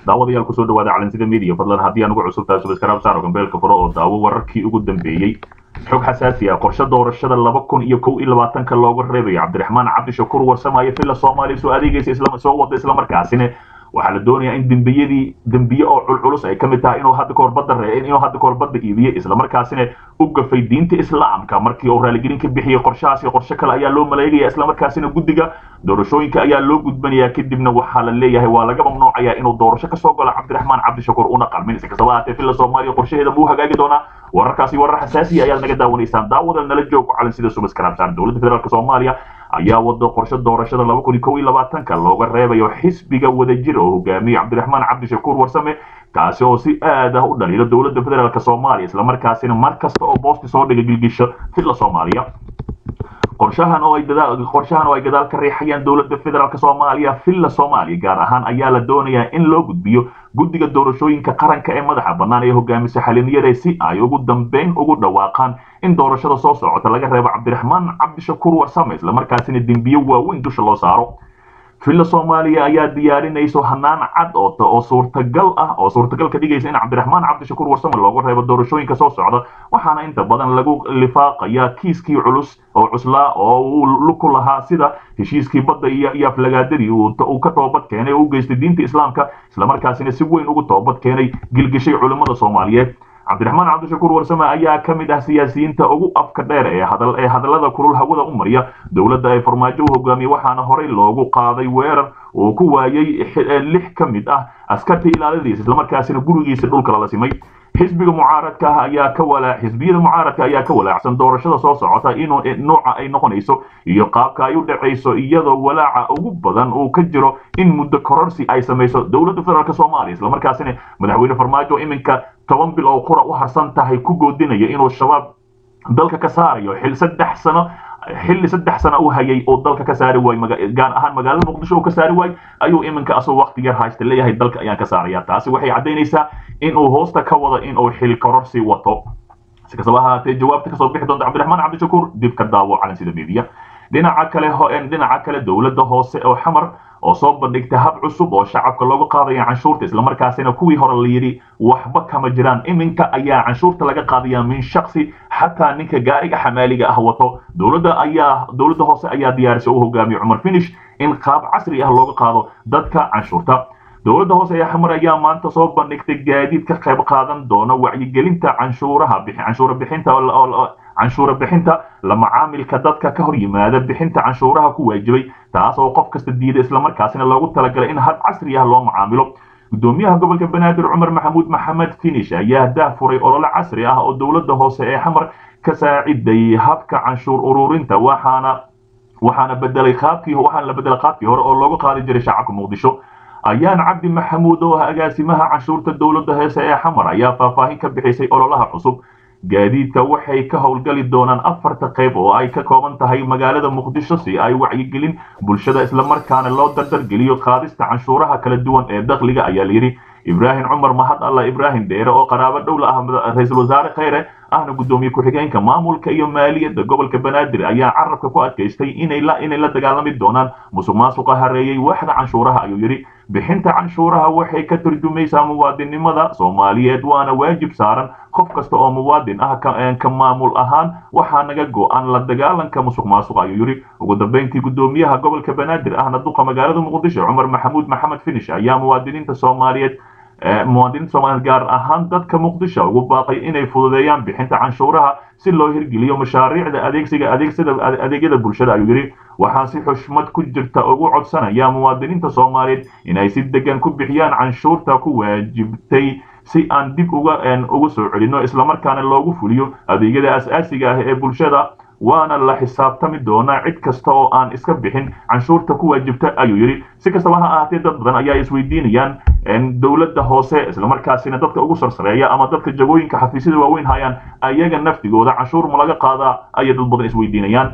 daawadayaal kusoo dhawaada calansida media fadlan haddii aan ugu cusub tahay subscribe saaro gambeelka furo oo daawo wararkii ugu dambeeyey xog xasaasi ah qorshe doorashada laba kun iyo kow iyo labaatanka looga reebayo cabdiraxmaan cabdishakuur warsamaayo villa soomaaliya soo adeegaysa isla soo wada islamarkaasina waxaa la doonayaa in dembiyadii dembiye oo culculus ay ka mid tahay inuu hadda kahor badda ree inuu hadda kahor badda iibiyey islamarkaasina u gafay diinta islaamka markii uu raaligelin ka bixiyey qorshahaasi qorshe kale ayaa loo maleegaya islamarkaasina guddiga doorashooyinka ayaa loo gudbanayaa kadibna waxaa la leeyahay waa laga mamnuucayaa inuu doorasho kasoo galo cabdiraxmaan cabdishakuur una qalmin si kastaba haatee villa soomaaliya qorshaheeda muu hagaagi doonaa wararkaasi warar xasaasiya ayaad naga daawanaysaan daawada nala joogo calan sida subaskarabsaan dowladda federaalk soomaaliya ayaa wado qorshe doorashada laba kun iyo kow iyo labaatanka looga reebayo xisbiga wadajir oo hogaamiye cabdiraxmaan cabdishakuur warsame kaasi oo si aad ah u dhaliilo dowladda federaalk soomaaliya islamarkaasina mar kasta oo boosti soo dhiga gilgisho villa soomaaliya qorshahan oo ay dadaal qorshahan oo ay gadaal ka riixayaan dowladda federaalk soomaaliya villa soomaaliya gaar ahaan ayaa la doonayaa in loo gudbiyo guddiga doorashooyinka qaranka ee madaxa bannaan ee hogaamisa xaliniyada si ay ugu dambeyn ugu dhawaaqaan in doorashada soo socota laga reebo cabdiraxmaan cabdishakuur warsame islamarkaasina dembiye waaweyn dusha loo saaro villa soomaaliya ayaa diyaarinayso hanaan cad oo suurtagal ah oo suurtagal ka dhigaysa in cabdiraxmaan cabdishakuur warsame looga reebo doorashooyinka soo socda waxaana inta badan lagu lifaaqayaa kiiskii culus oo cuslaa oo uu ku lahaa sida heshiiskii badda iyo iyo aflagaadadii uu ka toobad keenay oo u geystay diinta islaamka islamarkaasina si weyn ugu toobad keenay gilgishay culimmada soomaaliyeed cabdiraxmaan cabdishakuur warsame ayaa ka mid ah siyaasiyiinta ugu afka dheer ee hadal ee hadallada kulul hawada u marya dowladda ay farmaajo u hogaamiyey waxaana horey loogu qaaday weerar uu ku waayey lix ka mid ah askarta ilaaladiisa islamarkaasina gurigiisa dhulka lala simay xisbiga mucaaradka ah ayaa ka walaa xisbiyada mucaaradka ayaa ka walaacsan doorashada soo socota inuu nooca ay noqonayso iyo qaabka ay u dhacayso iyadoo walaaca ugu badan uu ka jiro in muddo kororsi ay samayso dowladda federaalk soomaaliya islamarkaasina madaxweyne farmaajo iminka toban bil oo qura u harsan tahay ku goodinayo inuu shabaab dalka ka saarayo xil saddex sano xilli saddex sano u hayay oo dalka ka saari waay gaar ahaan magaalada muqdisho uu ka saari waay ayuu iminka asoo waqti yar haysta leeyahay dalka ayaan ka saaraya taasi waxay caddaynaysaa inuu hoosta ka wado inuu xil kororsi wato si kastaba ahaatee jawaabta kasoo bixi doonta cabdiraxmaan cabdishakuur dib ka daawo calan sida media dhinaca kale dhinaca kale dowladda hoose oo xamar oo soo bandhigtay hab cusub oo shacabka looga qaadaya canshuurta islamarkaasina kuwii hore la yidhi waxba kama jiraan iminka ayaa canshuurta laga qaadaya min shaksi xataa ninka gaariga xamaaliga ah wato dowladda ayaa dowladda hoose ayaa diyaarisay u hogaamiye cumar finish in qaab casri ah looga qaado dadka canshuurta dowladda hoose ee xamar ayaa maanta soo bandhigtay gaadiid ka qayb qaadan doona wacyigelinta canshuuraha canshuura bixinta canshuura bixinta la macaamilka dadka ka hor yimaada bixinta canshuuraha ku waajibay taas oo qof kasta diida islamarkaasina loogu talagalay in hab casri ah loo macaamilo gudoomiyaha gobolka banaadir cumar maxamuud maxamed finish ayaa dahfuray olole casri ah oo dowladda hoose ee xamar ka saaciday habka canshuur ururinta waxaana waxaana bedelay qaabkii waxaana la bedelay qaabkii hore oo loogu qaadi jiray shacabka muqdisho ayaan cabdi maxamuud oo ah agaasimaha canshuurta dowladda heese ee xamar ayaa faahfaahin ka bixisay ololaha cusub gaadiidka waxay ka howlgali doonaan afarta qayb oo ay ka kooban tahay magaalada muqdisho si ay wacyigelin bulshada islamarkaana loo dardargeliyo qaadista canshuuraha kala duwan ee dakhliga ayaa layidhi ibraahim cumar mahad alla ibraahim dheere oo qaraabo dhowla ah ra-iisul wasaare kheyre ahna gudoomiye ku-xigeenka maamulka iyo maaliyadda gobolka banaadir ayaa carabka ku adkaystay inay la inay la dagaalami doonaan musuq maasuqa hareeyey waaxda canshuuraha ayuu yidhi bixinta canshuuraha waxay ka turjumaysaa muwaadinnimada soomaaliyeed waana waajib saaran qof kasta oo muwaadin ah ka maamul ahaan waxaa naga go-an la dagaalanka musuq maasuq ayuu yidhi ugu dambeyntii gudoomiyaha gobolka banaadir ahna duqa magaalada muqdisho cumar maxamuud maxamed finish ayaa muwaadiniinta soomaaliyeed muwaadiniinta soomaaliyeed gaar ahaan dadka muqdisho ugu baaqay inay fududeeyaan bixinta canshuuraha si loo hirgeliyo mashaariicda adeegsiga adeegsada adeegyada bulshada ayuu yidhi waxaan si xushmad ku jirta ugu codsanaya muwaadiniinta soomaaliyeed inay si degan ku bixiyaan canshuurta ku waajibtay si aan dib uga uga soo celinno islamarkaana loogu fuliyo adeegyada as-aasiga ah ee bulshada waana la xisaabtami doonaa cid kasta oo aan iska bixin canshuurta ku waajibta ayuu yidhi si kastaba ha ahaatee dad badan ayaa isweydiinayaan dowladda hoose islamarkaasina dadka ugu sarsareeya ama dadka jagooyinka xafiisyada waaweyn hayaan ayaga naftigooda canshuur ma laga qaadaa ayay dad badan isweydiinayaan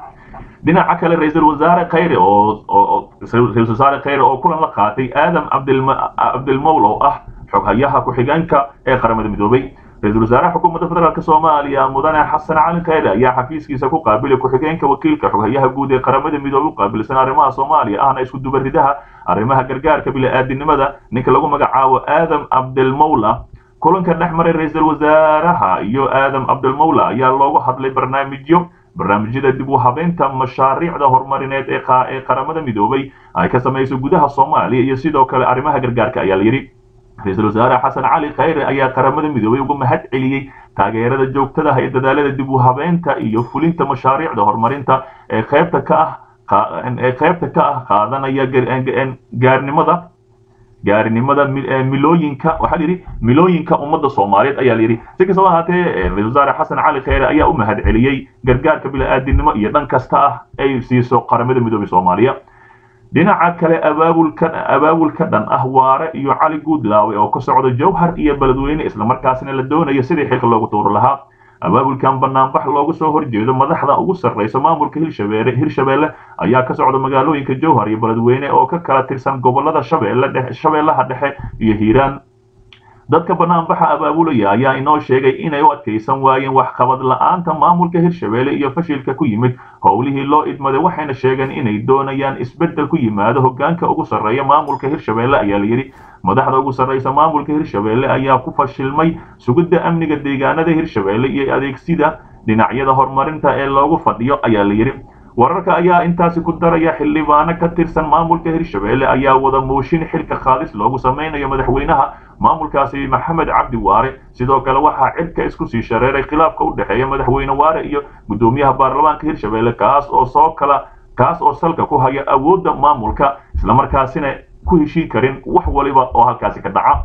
dhinaca kale ra-iisul wasaare khayre oo ra-isul wasaare khayre oo kulan la qaatay aadam cabdilmowl oo ah xoghayaha ku-xigeenka ee qaramada midoobay ra-iisul wasaaraha xukuumadda federaalk soomaaliya mudane xasan cali khayre ayaa xafiiskiisa ku qaabilay ku-xigeenka wakiilka xoghayaha guud ee qaramada midoobay u qaabilsan arrimaha soomaaliya ahna isku dubaridaha arrimaha gargaarka bili-aadinimada ninka lagu magacaabo aadam cabdilmawla kulanka dhex maray ra-iisul wasaaraha iyo aadam cabdilmawla ayaa loogu hadlay barnaamijyo barnaamijyada dib u habeynta mashaariicda horumarineed ee qaramada midoobay ay ka samayso gudaha soomaaliya iyo sidoo kale arrimaha gargaarka ayaa la yidhi ra-iisul wasaare xasan cali khayre ayaa qaramada midoobay uga mahad celiyey taageerada joogtadaha ee dadaalada dib u habeynta iyo fulinta mashaariicda horumarinta ee qaybta ka ah ee qaybta ka ah qaadanaya gaarnimada gaarinimada milooyinka waxaa layidhi milooyinka ummadda soomaaliyeed ayaa layidhi si kastaba ahaatee ra-isul wasaare xasan cali khayre ayaa u mahad celiyey gargaarka bili-aadinimo iyo dhan kasta ah ay siiso qaramada midoobay soomaaliya dhinaca kale abaabulka abaabulka dhan ah waare iyo cali guudlaawe oo ka socda jowhar iyo beledweyne islamarkaasna la doonayo sidii xilka loogu tuuri lahaa abaabulkan banaanbax looga soo horjeedo madaxda ugu sarreysa maamulka hirshabeelle hirshabeelle ayaa ka socda magaalooyinka jowhar iyo beledweyne oo ka kala tirsan gobolada shabeelle dhexe shabeellaha dhexe iyo hiiraan dadka banaanbaxa abaabulaya ayaa inoo sheegay inay u adkaysan waayeen waxqabad la-aanta maamulka hirshabeelle iyo fashilka ku yimid howlihii loo idmaday waxayna sheegeen inay doonayaan isbeddel ku yimaado hoggaanka ugu sarreeya maamulka hirshabeelle ayaa layidhi madaxda ugu sarreysa maamulka hirshabeelle ayaa ku fashilmay sugidda amniga deegaanada hirshabeelle iyo adeegsida dhinacyada horumarinta ee loogu fadhiyo ayaa layidhi wararka ayaa intaasi ku daraya xildhibaano ka tirsan maamulka hirshabeelle ayaa wada mooshin xilka qaadis loogu samaynayo madaxweynaha maamulkaasi maxamed cabdi waare sidoo kale waxaa cirka isku sii shareeray khilaafka u dhexeeya madaxweyne waare iyo guddoomiyaha baarlamaanka hirshabeelle kaas oo soo kala kaas oo salka ku haya awoodda maamulka islamarkaasina ku heshiin karin wax waliba oo halkaasi ka dhaca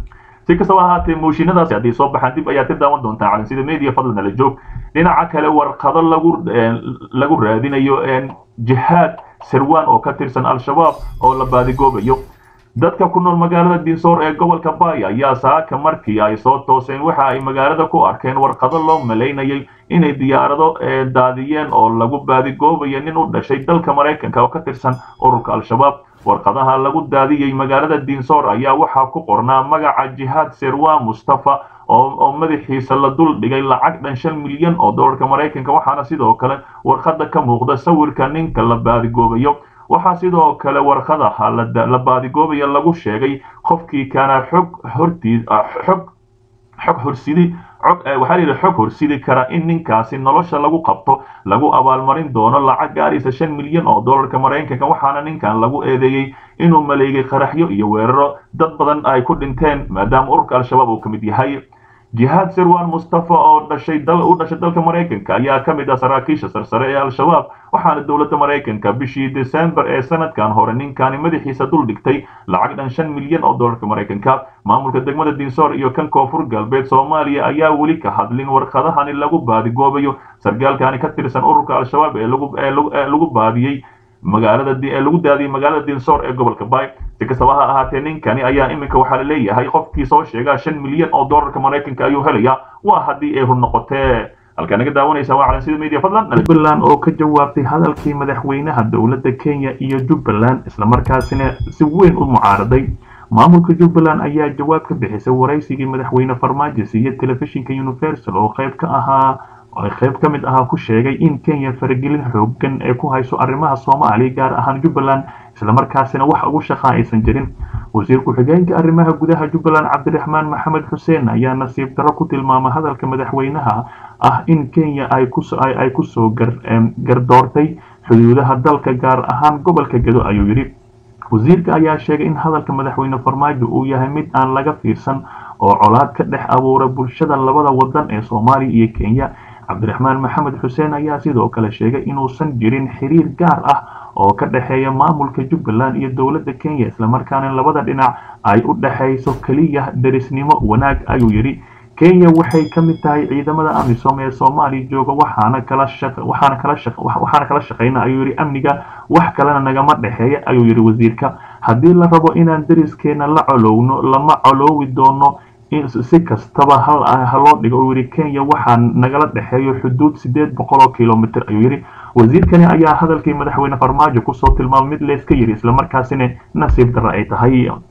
si kastaba ahaatee mooshinadaasi haddii soo baxaan dib ayaad ka daawan doontaa calansida media fadlan ala joog dhinaca kale warqado lagu lagu raadinayo jihaad sirwan oo ka tirsan al-shabaab oo la baadigoobayo dadka ku nool magaalada dinsoor ee gobolka baaya ayaa saaka markii ay soo tooseen waxa ay magaalada ku arkeen warqado loo malaynayay inay diyaarado daadiyeen oo lagu baadigoobayo nin u dhashay dalka maraykanka oo ka tirsan ururka al-shabaab warqadaha lagu daadiyey magaalada dinsoor ayaa waxaa ku qornaa magaca jihaad sirwan mustafa oo madaxiisa la dul dhigay lacag dhan shan milyan oo dollarka maraykanka waxaana sidoo kale warqada ka muuqda sawirka ninka la baadigoobayo waxaa sidoo kale warqadaha la baadigoobayo lagu sheegay qofkii kaana xog hortii xog xog horsidi xog waxaa la yidhi xog horsidi kara in ninkaasi nolosha lagu qabto lagu abaalmarin doono lacag gaaraysa shan milyan oo dollarka maraykanka waxaana ninkan lagu eedeeyey inuu maleegay qaraxyo iyo weeraro dad badan ay ku dhinteen maadaama ururka al-shabaab uu ka mid yahay jihaad sirwan mustafa oo dhashay dal u dhashay dalka maraykanka ayaa ka mid ah saraakiisha sarsare ee al-shabaab waxaana dowladda maraykanka bishii desembar ee sanadkan hore ninkani madaxiisa dul dhigtay lacag dhan shan milyan oo dollarka maraykanka maamulka degmada dinsoor iyo kan koonfur galbeed soomaaliya ayaa weli ka hadlin warqadahani lagu baadigoobayo sargaalkani ka tirsan ururka al-shabaab ee lagu ee lagu baadiyey magaalada ee lagu daadiyey magaalada dinsoor ee gobolka bay si kastaba ha ahaatee ninkani ayaa iminka waxaa la leeyahay qofkii soo sheegaa shan milyan oo dollarka maraykanka ayuu helayaa waa haddii ay run noqotee halkaa naga daawanaysa waa calansida media fadlan jubbaland oo ka jawaabtay hadalkii madaxweynaha dowladda kenya iyo jubbaland islamarkaasina si weyn u mucaaraday maamulka jubbaland ayaa jawaab ka bixisay waraysigii madaxweyne farmaajo siiye telefishinka universal oo qayb ka ahaa oo qayb ka mid ahaa ku sheegay in kenya faragelin xoogan ee ku hayso arrimaha soomaaliya gaar ahaan jubbaland islamarkaasina wax ugu shaqa aysan jirin wasiir ku-xigeenka arrimaha gudaha jubbaland cabdiraxmaan maxamed xuseen ayaa nasiib darro ku tilmaamay hadalka madaxweynaha ah in kenya ay kusoo gardoortay xuduudaha dalka gaar ahaan gobolka gedo ayuu yidhi wasiirka ayaa sheegay in hadalka madaxweyne farmaajo uu yahay mid aan laga fiirsan oo colaad ka dhex abuura bulshada labada wadan ee soomaaliya iyo kenya cabdiraxmaan maxamed xuseen ayaa sidoo kale sheegay inuusan jirin xiriir gaar ah oo ka dhexeeya maamulka jubbaland iyo dowladda kenya islamarkaana labada dhinac ay u dhexayso keliya derisnimo wanaag ayuu yidhi kenya waxay ka mid tahay ciidamada amisom ee soomaaliya jooga waxaana kala waxaana kala waxaana kala shaqeyna ayuu yidhi amniga wax kalena nagama dhexeeya ayuu yidhi wasiirka haddii la rabo inaan deriskeena la colowno lama coloowi doono si kastaba hal haloo dhigo uu yidhi kenya waxaa nagala dhexeeyo xuduud sideed boqol oo kilomitr ayuu yidhi wasiirkani ayaa hadalkii madaxweyne farmaajo kusoo tilmaamay mid leeska yidhi islamarkaasina nasiib darre ay tahay